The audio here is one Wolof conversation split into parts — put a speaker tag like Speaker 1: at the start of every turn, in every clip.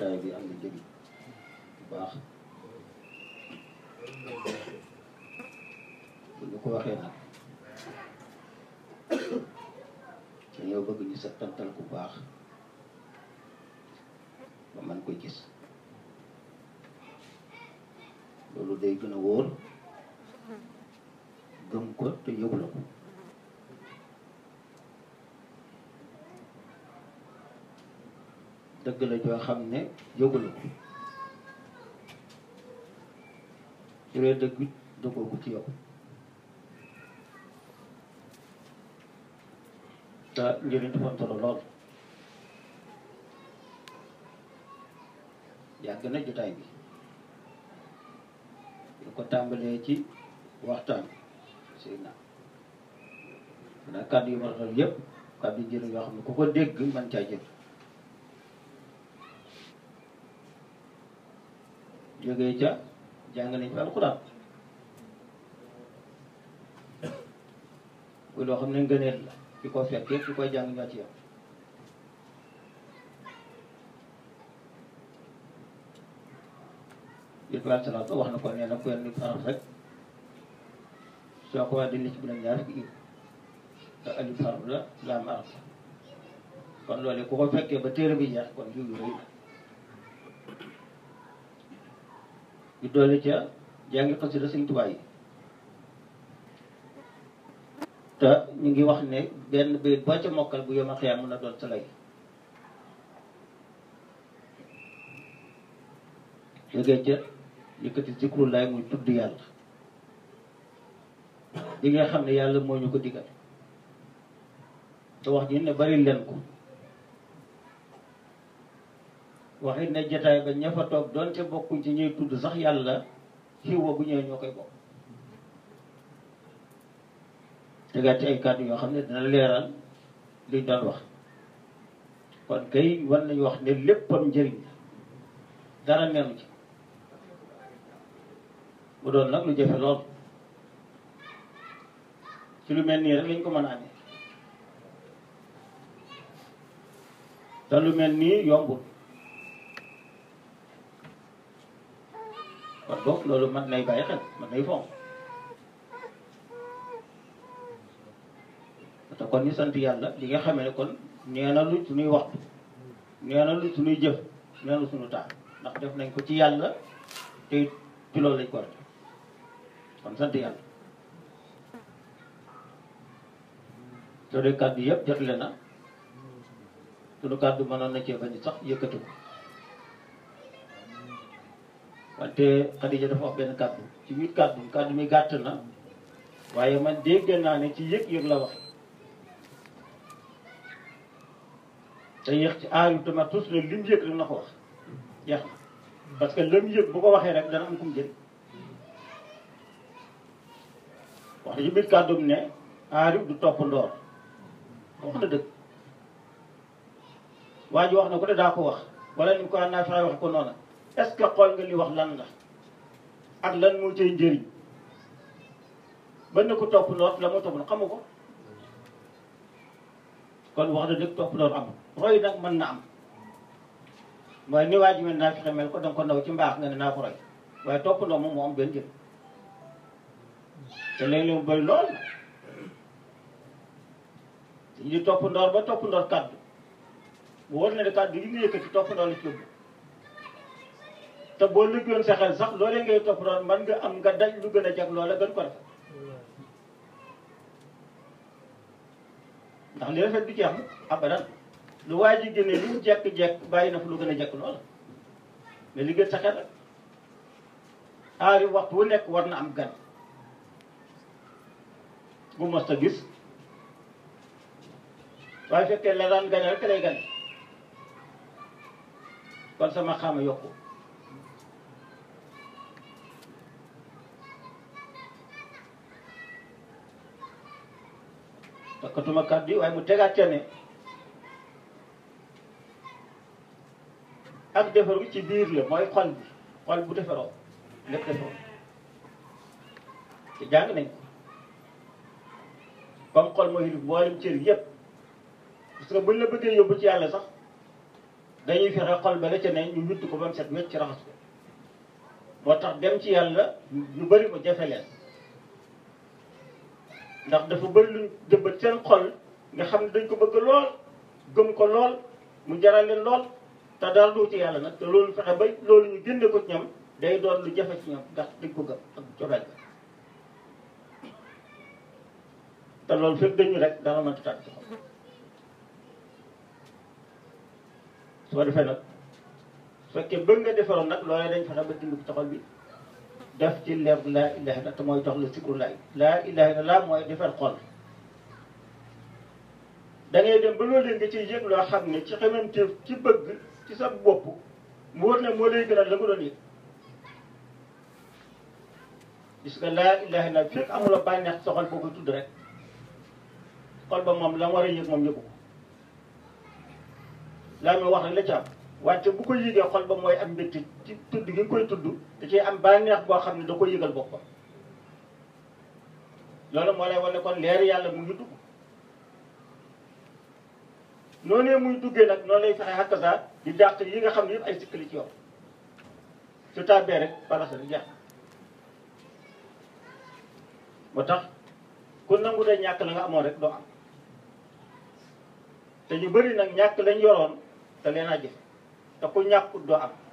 Speaker 1: jotaay bi am na njëriñ bu baax bu ñu ko waxee nag dañoo bëgg ñu settantal bu baax ba man ko gis loolu day gën a wóor gëm ko te yóbbu la ko dëgg la joo xam ne yóbbu la ko su dee dëgg it dëggoo ko ci yow te njëriñ dafa am solo lool yàgg na jotaay bi lu ko tàmbalee ci waxtaan sëy na xanaa kàddu yu ma rafetlu yëpp kàddu njëriñ yoo xam ne ku ko dégg man caa jël jógee ca jàng nañ fi alxuraan bu loo xam ne ngëneel la ki ko fekkee ki koy jàng ñoo ci yow yëpp daal salaat wax na ko nee na ku yenn nit araf rek soo ko waxee dañ ci bu ñaar fukki te alif xarf la laam araf la kon loolu ku ko fekkee ba téere bi jeex kon jiw yu rëy la yu doole ca jàngi xasida Sëñ Tuubaa yi te ñu ngi wax ne benn bayit boo ca mokkal bu yoma xiyaam mën a doon sa lay jógee ca yëkkati zikrullaay muy tudd yàlla li nga xam ne yàlla moo ñu ko digal te wax ji ne bari leen ko waxit ne jataay ba ña fa toog doonte bokkuñ ci ñuy tudd sax yàlla xiw wa bu ñëwee ñoo koy bokk tegaat ci ay kàddu yoo xam ne dina leeral liñ doon wax kon kay war nañu wax ne léppam njëriñ la dara neenu ci bu doon nag lu jafe lool ci lu mel nii rek lañ ko mën a amee te lu mel nii yombul kon boog loolu man nay bàyyi xel man nay fonk te kon ñu sant yàlla li nga xamee ne kon nee na lu suñuy waxtu nee na lu suñuy jëf nee na suñu taal ndax def nañ ko ci yàlla te ci loolu lañ ko war a def kon sant yàlla soo dee kàddu yëpp jotle na suñu kàddu mënoon na cee bañ sax yëkkati ko wante Xadija dafa wax benn kàddu ci biir kàddu kàddu mi gàtt na waaye man dégg naa ne ci yëg-yëg la wax te yéex ci aar yu tamit tous ne lim yëg rek na ko wax jeex na parce que lim yëg bu ko waxee rek dana am kum jëriñ wax na ci biir kàddum ne aarif du topp ndoor wax na dëgg waa ji wax na ko de daa ko wax wala ni ko naa fexe wax ko noona est-ce que xool nga li wax lan la ak lan moo cay njëriñ ba ne ko topp ndoor la moo topp ndoor xamu ko kon wax na dëgg topp ndoor amul roy nag mën na am waaye ni waa ji mel naa fexe mel ko danga ko naw ci mbaax nga ne naa ko roy waaye topp ndoor moom moo am benn jëm te léeg-léeg mu bëri lool dañu di topp ndoor ba topp ndoor kàddu bu wóor na ne kàddu yi nga yëkkati topp ndoor la ci yóbbu te boo liggéeyoon sa xel sax loolee ngay topp ndoor man nga am nga daj lu gën a jag loola gën ko rafet ndax li rafet du ci am abadan lu waa ji génne lu mu jekk-jekk bàyyi na fa lu gën a jekk loola mais li gën sa xel rek aari waxtu wu nekk war na am gan bu mos a gis waaye fekkee la daan gane rek lay gane kon sama xama yokku takkatuma kàddu yi waaye mu tegaat ca ne ak defaru ci biir la mooy xol bi xol bu defaroo lépp defaroo te jàng nañ ko comme xol mooy mboolem cër yépp parce que buñ la bëggee yóbbu ci yàlla sax dañuy fexe xol ba la ca ne ñu witt ko ba mu set wecc ci raxas ko moo tax dem ci yàlla ñu bëri ko jafe leen ndax dafa bëri luñ jëmbat seen xol nga xam ne dañ ko bëgg lool gëm ko lool mu jaral leen lool te daal du ci yàlla nag te loolu fexe ba loolu ñu génne ko ci ñoom day doon lu jafe ci ñoom ndax dañ ko gëm ak cofeel ga te loolu fekk dañu rek dara mënta tàgg ci xol soo defee nag su fekkee bëgg nga defaroon nag loolee dañ fexe ba dindi ko ci xol bi def ci leer laa ilaha illa te mooy jox la sikru laay laa ilaha illa laa mooy defar xol da ngay dem ba loolu nga ciy yëg loo xam ne ci xamanteef ci bëgg ci sa bopp mu wër ne moo lay gënal la nga doon yëg gis nga laa ilaha illa fekk amuloo bànneex sa xol boo koy tudd rek xol ba moom la war a yëg moom yëgu ko laa muy wax rek la ci am wante bu ko yëgee xol ba mooy am mbégte ci tudd gi nga koy tudd da ciy am bànneex boo xam ne da koy yëgal boppam loolu moo lay wane kon leer yàlla mu ngi dugg noonee muy duggee nag noonu lay fexe xakkasaa di dàq yi nga xam ne yëpp ay sikkali ci yow su tàbbee rek balasa di jeex moo tax ku nangu de ñàkk la nga amoon rek doo am te ñu bëri nag ñàkk lañ yoroon te leen a jëf te ku ñàkkut doo am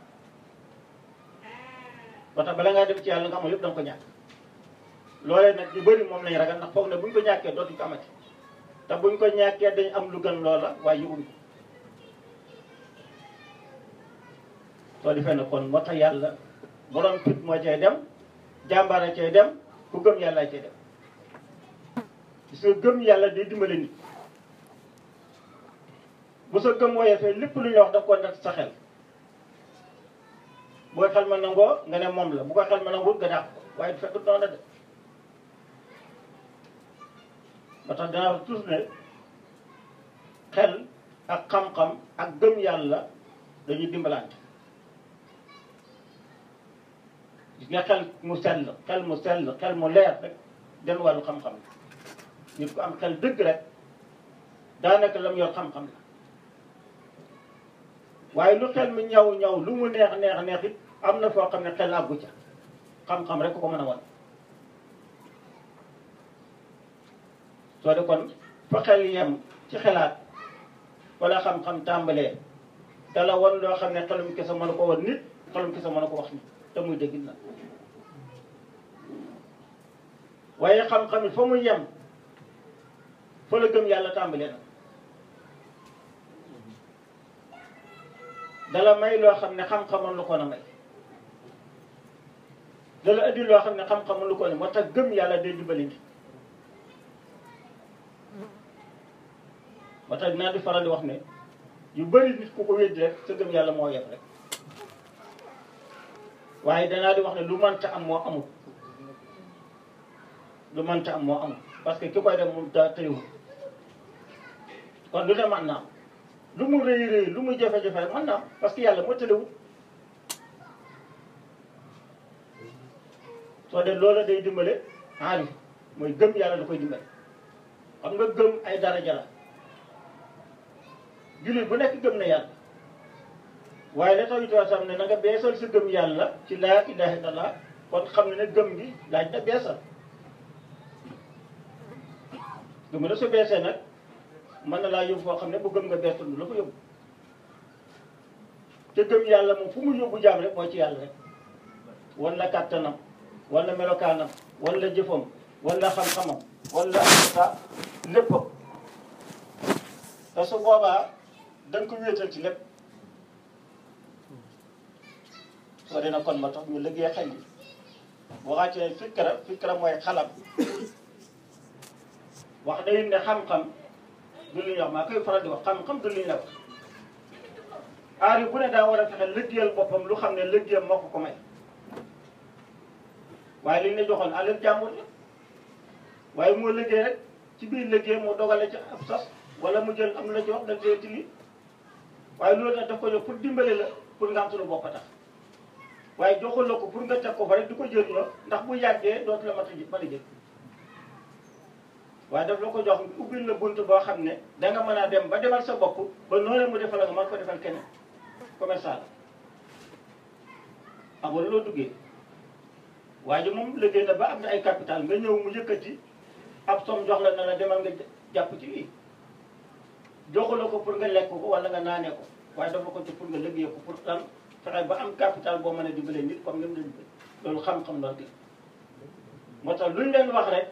Speaker 1: ba tax bala ngaa dem ci yàlla nga amoon yëpp da nga ko ñàkk loolee nag ñu bëri moom lañ ragal ndax foog ne buñ ko ñàkkee dootuñ ko amati te buñ ko ñàkkee dañ am lu gën loola waaye yëguñ ko soo defee ne kon moo tax yàlla borom fit moo cay dem jàmbaara cay dem ku gëm yàlla cay dem gis nga gëm yàlla day dimbale nit bu sa gëm wooyee fee lépp lu ñuy wax da ko nag sa xel bu ko xel ma nangoo nga ne moom la bu ko xel ma nangoo nga dàq ko waaye du fekk noonu de ba tax danaa wax toujours ne xel ak xam-xam ak gëm yàlla dañuy dimbalante gis nga xel mu sell xel mu sell xel mu leer rek den wàllu xam-xam la nit ku am xel dëgg rek daanaka la mu yor xam-xam la waaye lu xel mi ñaw ñaw lu mu neex neex neex it am na foo xam ne xel àggu ca xam-xam rek ko mën a wan soo de kon fa xel yem ci xelaat wala xam-xam tàmbalee dala wan loo xam ne xelum kese mën a ko wan nit xelum kese mën a ko wax nit te muy dëgg na waaye xam-xam it fa mu yem fa la gëm yàlla tàmbalee nag dala may loo xam ne xam-xamoon lu ko na may dala indi loo xam ne xam-xamoon lu ko ne moo tax gëm yàlla day dimbali nit moo tax dinaa di faral di wax ne yu bëri nit ku ko weddi rek sa gëm yàlla moo yem rek waaye danaa di wax ne lu mënta am moo amul lu mënta am moo amul parce que ki koy def moom daa tëriwul kon lu ne mën naa am lu mu rëy rëy lu mu jafe-jafe rek mën naa am parce que yàlla moo tëriwul soo de loola day dimbale aarif mooy gëm yàlla da koy dimbale xam nga gëm ay daraja la jullit bu nekk gëm na yàlla waaye la tax itoo sam ne na nga beesal sa gëm yàlla ci laa ilaha illallah kon xam ne ne gëm gi laaj na beesal gëm na su beesee nag mën na laa yóbbu foo xam ne bu gëm nga beesul du la ko yóbbu te gëm yàlla moom fu mu yóbbu jaam rek mooy ci yàlla rek wala kàttanam wala melokaanam wala jëfam wala xam-xamam wala sa léppam te su boobaa da nga ko wéetal ci lépp soo dina kon ma tax ñu liggéey xel yi boo xaacee fikra fikra mooy xalam wax day ne xam-xam du lu ñuy wax maa koy faral di wax xam-xam du lu ñuy wax aar yi bu ne daa war a fexe liggéeyal boppam lu xam ne liggéeyam moo ko ko may waaye li ñu la joxoon alal jàmbur la waaye moo liggéey rek ci biir liggéey moo dogale ci ab sas wala mu jël am na la ci wax da dee ci lii waaye loolu nag daf ko jox pour dimbale la pour nga am suñu bopp tax waaye joxul la ko pour nga teg ko fa rek di ko jëriñoo ndax bu yàggee dootu la mat a mën a jël waaye daf la ko jox ubbil la bunt boo xam ne danga mën a dem ba demal sa bopp ba noonu mu defal nga mën ko defal keneen commerçant la xam nga loo duggee waaye ji moom liggéey na ba am na ay capital nga ñëw mu yëkkati ab somme jox la na la demal nga jàpp ci lii joxula ko pour nga lekk ko wala nga naanee ko waaye dafa ko ci pour nga liggéey ko pour lan fexe ba am capital boo mën a dimbalee nit comme ni mu leen loolu xam-xam la dégg moo tax luñ leen wax rek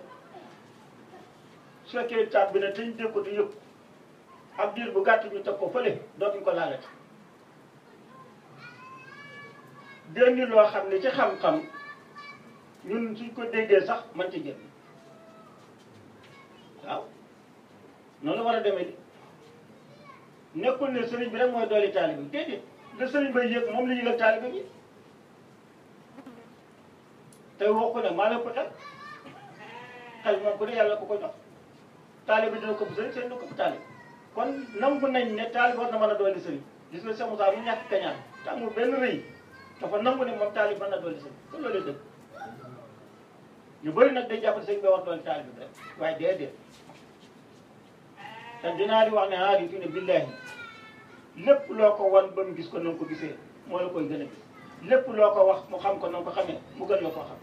Speaker 1: su fekkee taat bi ne te ñu dégg ko di yëpp ab diir bu gàtt ñu teg ko fële dootuñ ko laalati déndi loo xam ne ci xam-xam ñun suñ ko déggee sax man ci jël waaw noonu war a demee di nekkul ne sëriñ bi rek mooy dooli taalibe bi déedéet la sëriñ bay yëg moom la yëgal taalibe bi tey woo ko ne maa la ko xel xel moom ku ne yàlla ko ko jox taalibe bi dina ko bu sëriñ sëriñ dina ko bu taalibe kon nangu nañ ne taalibe war na mën a dooli sëriñ gis nga Cheikh Moussa mu ñàkk kañaan te amul benn rëy dafa nangu ne moom taalibe mën na dooli sëriñ kon loolu dëgg ñu bëri nag day jàpp sëriñ bi wax dooli taalibe bi rek waaye déedéet te dinaa di wax ne ah di fi ne billahi lépp loo ko wan ba mu gis ko na nga ko gisee moo la koy gën a gis lépp loo ko wax mu xam ko na nga ko xamee mu gën la koo xam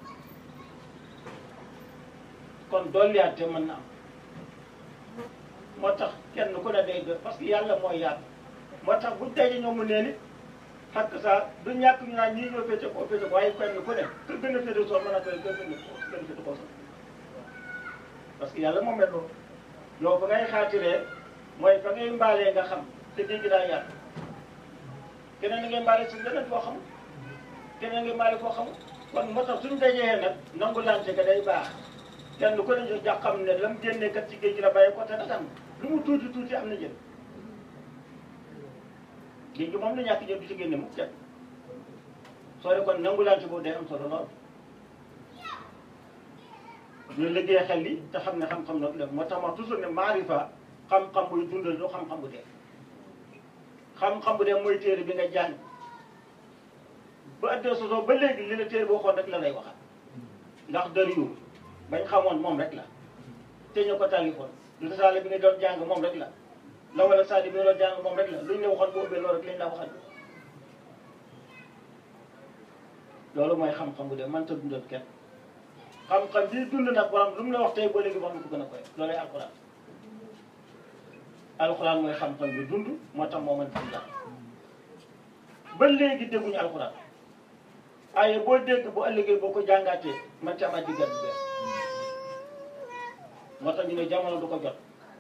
Speaker 1: kon dolliyaate mën na am moo tax kenn ku ne day def parce que yàlla mooy yàlla moo tax bu daje ñoom mu nee ni xakk saa du ñàkk ñu naan ñii ñoo féete ko féete ko waaye kenn ku ne ku gën a féete soo mën a koy gën a gën a féete ko sax parce que yàlla moo mel noonu yow fa ngay xaatiree mooy fa ngay mbaalee nga xam te dégg daa yàgg keneen na ngay mbaale si leneen foo xam keneen ngay mbaale foo xam kon moo tax suñ dajee nag nangu lante ka day baax kenn ku ne jox xam ne lam génnee kat ci géej gi la bàyyi ko te dagan lu mu tuuti tuuti am na jël géej gi moom la ñàkk jël du ci génne mukk kenn soo de kon nangu lante boobu day am solo lool ñu liggéey xel li te xam ne xam-xam nag la moo tax ma toujours ne maarifa xam-xam buy dundal du xam-xam bu dee xam-xam bu dee mooy téere bi nga jàng ba addee sosoo ba léegi li la téere boo xoon rek la lay waxal ndax dëriwu bañ xamoon moom rek la te ñu ko tàllifoon lu saale bi nga doon jàng moom rek la la wala saali bi nga doon jàng moom rek la luñ la waxoon boo ubbee loolu rek lañ la waxal loolu mooy xam-xam bu dee mënta dundal kenn xam-xam bii dund nag borom lu mu la wax tey ba léegi wax na ko gën a koy loolay alxuraan alxuraan mooy xam-xam bi dund moo tax moo mën dundal ba léegi dégguñu alxuraan waaye boo dégg bu ëllëgee boo ko jàngaatee man ci amaat diggat bu bees moo tax ñu ne jamono du ko jot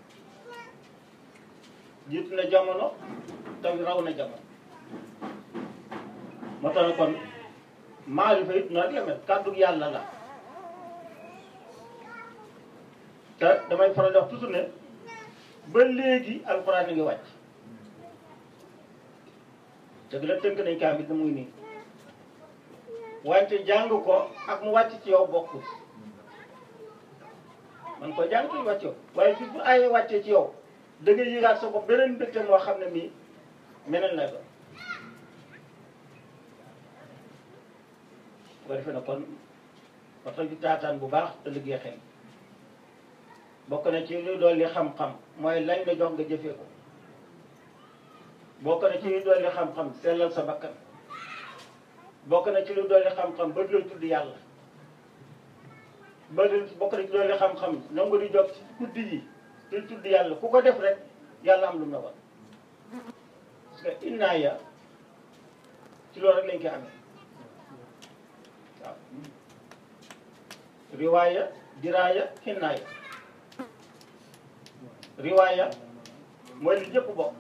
Speaker 1: jiitu na jamono te raw na jamono moo tax ne kon maarifa it noonu la mel kàddu yàlla la te damay faral di wax toujours ne ba léegi alxuraan a ngi wàcc dëgg la tënk nañ kaamil da muy nii wante jàng ko ak mu wàcc ci yow bokkul man ko jàng tuuti wàcc yow waaye bis bu ay wàccee ci yow da ngay yëgaat sa bopp beneen mbégte moo xam ne mii meneen lay doon bu ko defee na kon waxta ju taataan bu baax te liggéey xel bokk na ci lu dolli xam-xam mooy lañ la jox nga jëfee ko bokk na ci lu dolli xam-xam sellal sa bakkan bokk na ci lu dolli xam-xam ba doon tudd yàlla ba doon bokk na ci dolli xam-xam nangu di jóg ci guddi yi di tudd yàlla ku ko def rek yàlla am lu mu la war parce que innaaya ci loolu rek lañ koy amee waaw riwaaya diraaya xinnaaya riwaaya mooy li ñëpp bokk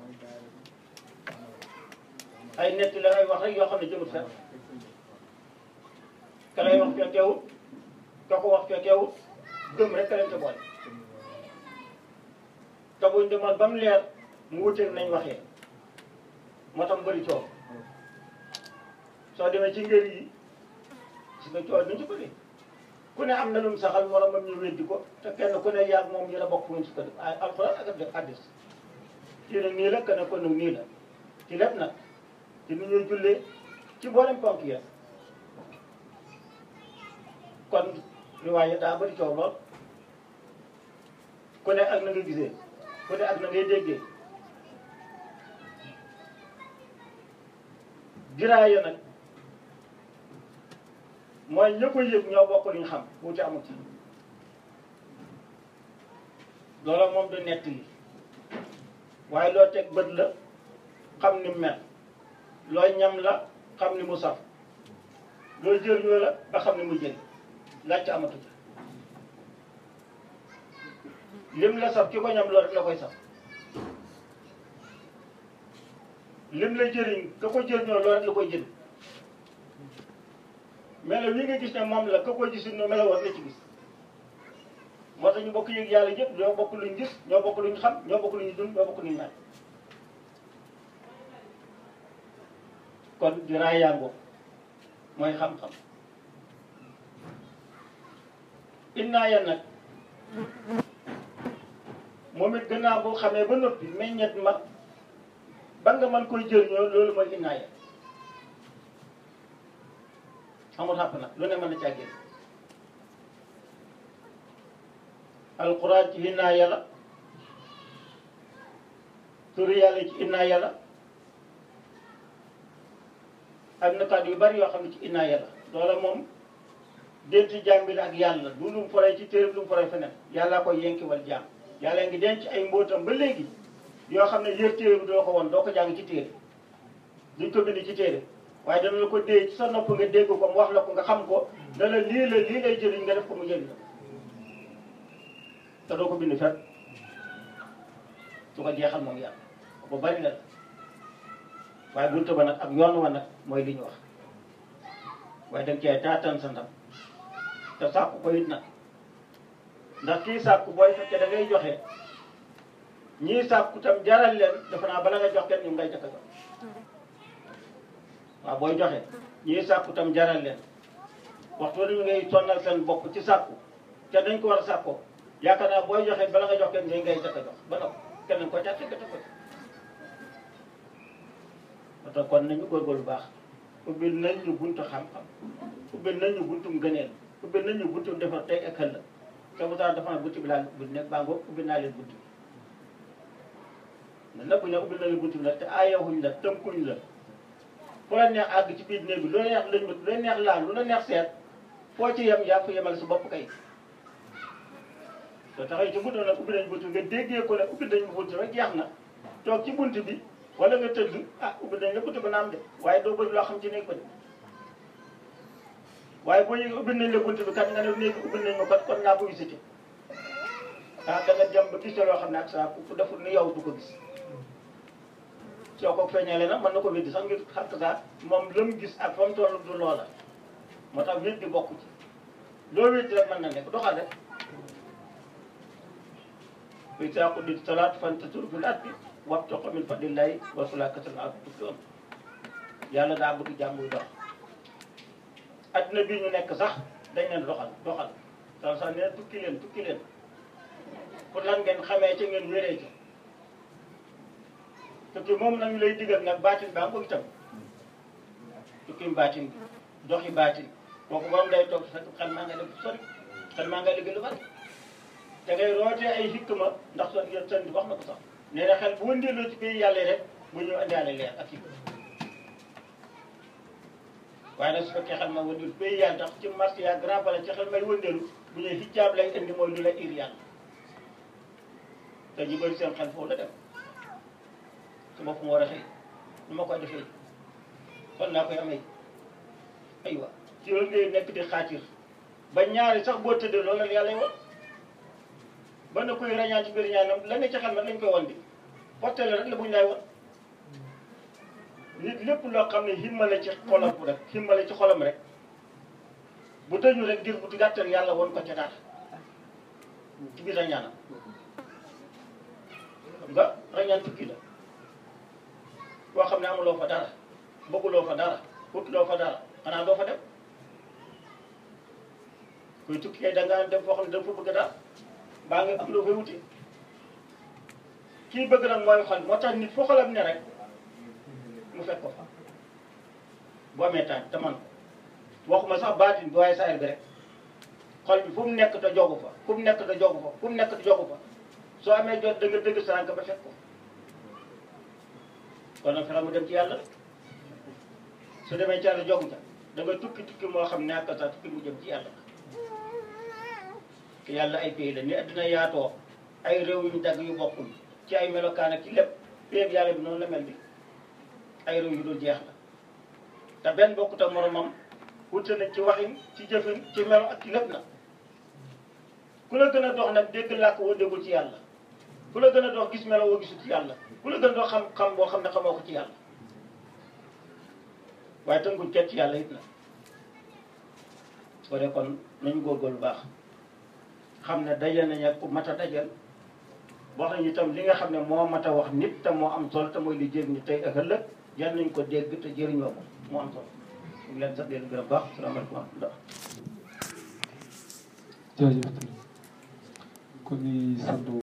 Speaker 1: ay netti la ay wax rek yoo xam ne jëmut fenn ka lay wax fekkeewut ka ko wax fekkeewut gëm rek ka leen te boole te buñ demoon ba mu leer mu wuteeg nañ waxee moo tax mu bëri coow soo demee ci ngër yi si nga coow duñ ci bëri ku ne am na lu mu saxal moromam ñu weddi ko te kenn ku ne yaag moom ñu la bokk fu ñu su ko def ay alxuraan ak def addis kii nag nii la que ne ko nag nii la ci lépp nag ci ni ñuy jullee ci mboolem ponk ya kon riwaaye daa bëri coow lool ku ne ak na nga gisee ku ne ak na ngay déggee diraaya nag mooy ña ko yëg ñoo bokk lu ñu xam wuute amul ci loola moom du nett li waaye loo teg bët la xam ni mel looy ñam la xam ni mu saf looy jëriñoo la ba xam ni mu jël laaj ca amatu ca lim la saf ki ko ñam loolu rek la koy saf lim la jëriñ ka ko jëriñoo loolu rek la koy jëriñ melo wi nga gis ne moom la ka ko gisul no melo war la ci gis moo tax ñu bokk yëg yàlla yëpp ñoo bokk luñ gis ñoo bokk luñ xam ñoo bokk luñ dund ñoo bokk luñ naan kon diraay yàngoo mooy xam-xam innaaya nag moom it gannaaw boo xamee ba noppi meññet ma ba nga mën koy jëriñoo loolu mooy innaaya xamul xàpp nag lu ne mën na caa génn alquran ci innaaya la turi yàlla ci innaaya la am na kàddu yu bari yoo xam ne ci innaaya la loola moom denti jaam bi la ak yàlla du lu mu foree ci téere lu mu foree feneen yàllaa koy yenkiwal jaam yàlla ngi denc ay mbóotam ba léegi yoo xam ne yër téere bi doo ko woon doo ko jàng ci téere duñ ko bind ci téere waaye dana la ko dee ci sa nopp nga dégg ko mu wax la ko nga xam ko dana lii la lii lay jëriñ nga def ko mu jëriñ la te doo ko bind fet su ko jeexal moom yàlla bu bari la waaye buntu ba nag ak yoon wa nag mooy li ñu wax waaye danga cee taatan sa ndam te sàkku ko it nag ndax kii sàkku booy fekkee da ngay joxe ñii sàkku tam jaral leen dafa naa bala nga jox kenn ñu ngay jëkk a jox waaw booy joxe ñii sàkku tam jaral leen waxtu ñu ngay sonnal seen bopp ci sàkku te dañ ko war a sàkkoo yaakaar naa booy joxe bala nga jox kenn ñu ngay jëkk a jox ba noppi kenn ko jàpp nga ko ba tax kon nañu góorgóorlu baax ubbil nañ ñu buntu xam-xam ubbil nañ ñu buntum gëneel ubbil nañ ñu buntum defar tey ak ëllëg te bu tax dafa na buntu bi laa ubbil nekk baa ngoog ubbil naa leen buntu bi nag bu ñu ubbil na leen buntu bi nag te aayawuñ la tënkuñ la fu la neex àgg ci biir néeg bi lu la neex lañ lu la neex laal lu la neex seet foo ci yem yaa fa yemal sa bopp kay te taxaw ci buntu nag ubbi nañ buntu nga déggee ko ne ubbi nañ buntu rek jeex na toog ci buntu bi wala nga tëdd ah ubbi nañ la buntu ba naam de waaye doo bëri loo xam ci néeg ba de waaye boo yëgee ubbi nañ la buntu bi kat nga ne néeg bi ubbi nañ ma kat kon naa ko visité ah da nga dem ba gis loo xam ne ak saa ku deful ni yow du ko gis soo ko feeñalee nag mën na ko weddi sax ngir xam saa moom la mu gis ak fa mu toll du loola moo tax weddi bokk ci loo weddi rek mën na nekk doxal rek fi saa quddi salaat fantasir fil ardi wabtaghi min fadlillahi was'alullah kasran ak tuflihun yàlla daa bëgg jàmm buy dox adduna bii ñu nekk sax dañ leen doxal doxal sax sax nee tukki leen tukki leen pour lan ngeen xamee ci ngeen wéree ci tukki moom nañu lay digal nag baatin baa nga itam tukki baatin bi doxi baatin kooku borom day toog fekk xel maa nga def sori xel maa nga liggéey lu bari da ngay rootee ay hikma ndax son yéen sën bi wax na ko sax nee na xel bu wëndeeloo ci biir yàlla rek bu ñëw andaale leer ak hikma waaye nag su fekkee xel ma wëndeelu pays yàlla ndax ci marché ya grand palace ci xel may wëndeelu bu ñëwee hijab lay indi mooy lu la ir yàlla te ñu bëri seen xel foofu la dem su ma fu ma war a xëy nu ma koy defee kon naa koy amee aywa ci loolu ngay nekk di xaatir ba ñaari sax boo tëddee loolu la yàlla woon ba na koy rañaan ci biir ñaanam la nga ci xel ma lañ koy won di porté la rek la buñ lay won nit lépp loo xam ne himmale ci xolam rek himmale ci xolam rek bu tëju rek dir bu gàttal yàlla woon ko ca dara ci biir rañaanam xam nga rañaan tukki la boo xam ne amuloo fa dara bëgguloo fa dara wutuloo fa dara xanaa doo fa dem kuy tukki kay da ngaa dem foo xam ne da nga fa bëgg dara baa nga am loo fay wuti kii bëgg nag mooy xol moo tax nit foo xolam ne rek mu fekk ko fa boo amee temps te man waxuma sax baatin bi waaye saayir bi rek xol bi fu mu nekk te jogu fa fu mu nekk te jogu fa fu mu nekk te jogu fa soo amee jot da nga dëgg sànq ba fekk ko kon nag fexe mu dem ci yàlla su demee ci yàlla jogu ca da nga tukki tukki moo xam ne ak sa tukki mu jëm ci yàlla te yàlla ay pays la ni addina yaatoo ay réew yu dagg yu bokkul ci ay melokaan ak ci lépp péeb yàlla bi noonu la mel ni ay réew yu dul jeex la te benn bokkut ak moromam wute na ci waxin ci jëfin ci melo ak ci lépp na ku la gën a dox nag dégg làkk woo déggul ci yàlla ku la gën a dox gis melo woo gisul ci yàlla ku la gën a dox xam-xam boo xam ne xamoo ko ci yàlla waaye tënkuñ kenn ci yàlla it na soo dee kon nañu góorgóorlu baax xam ne dajal nañ ak ku mat a dajal wax nañu itam li nga xam ne moo mat a wax nit te moo am solo te mooy li jëriñu tey ak ëllëg yal nañ ko dégg te jëriñoo ko moo am solo ñu ngi leen sax leen gërëm baax salaamaaleykum wa rahmatulah
Speaker 2: jërëjëf kon ñuy sant